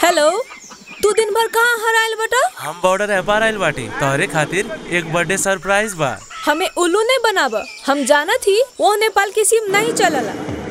hello तू दिन भर कहाँ हराइल बटा हम बॉर्डर एपार आइल बाटी तोहरे खातिर एक बर्थडे सरप्राइज बा हमें उल्लू नहीं बनाब हम जाना थी वो नेपाल की सिम नहीं चलला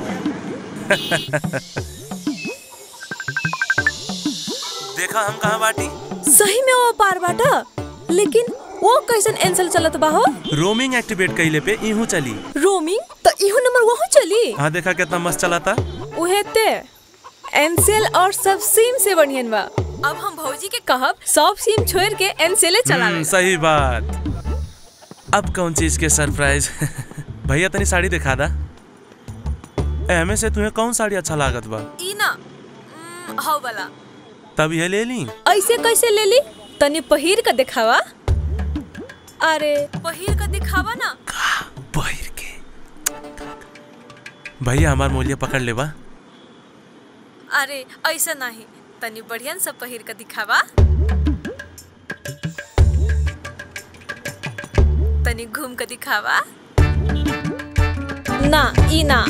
देखा हम कहाँ बाटी सही में वो पार बाटा लेकिन वो कैसन एंसल चलत बा हो रोमिंग एक्टिवेट कइले पे इहू चली रोमिंग तो इहो नंबर वहाँ चली हाँ देखा कितना मस्त चलाता उहे ते एनसेल और सब सिम से बढ़ियन बा अब हम भौजी के कहब सब सिम छोड़ के एनसेले चला हम्म, सही बात अब कौन चीज के सरप्राइज भैया तनी साड़ी दिखा दा एमे से तुम्हें कौन साड़ी अच्छा लागत बा ई ना हम्म, हौ वाला तब ये ले ली ऐसे कैसे ले ली तनी पहिर के दिखावा अरे पहिर के दिखावा ना पहिर के भैया हमार मूल्य पकड़ लेबा अरे ऐसा नहीं तनी बढ़िया सब पहिर के दिखावा तनी घूम के दिखावा ना ई ना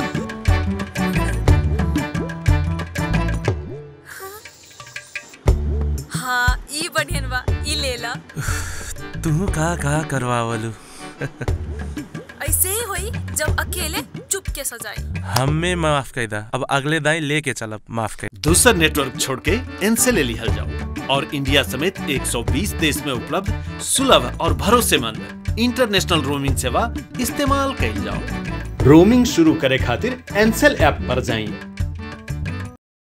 हाँ ई बढ़ियन बा ई ले ला तू का का करवावलू ऐसे ही होई जब अकेले चुप के सजाई हमें माफ कर दा अब अगले दाई लेके चलब माफ कर दूसर नेटवर्क छोड़ के इनसे ले लिहल जाओ और इंडिया समेत 120 देश में उपलब्ध सुलभ और भरोसेमंद इंटरनेशनल रोमिंग सेवा इस्तेमाल कइल जाओ रोमिंग शुरू करे खातिर एनसेल ऐप पर जाइए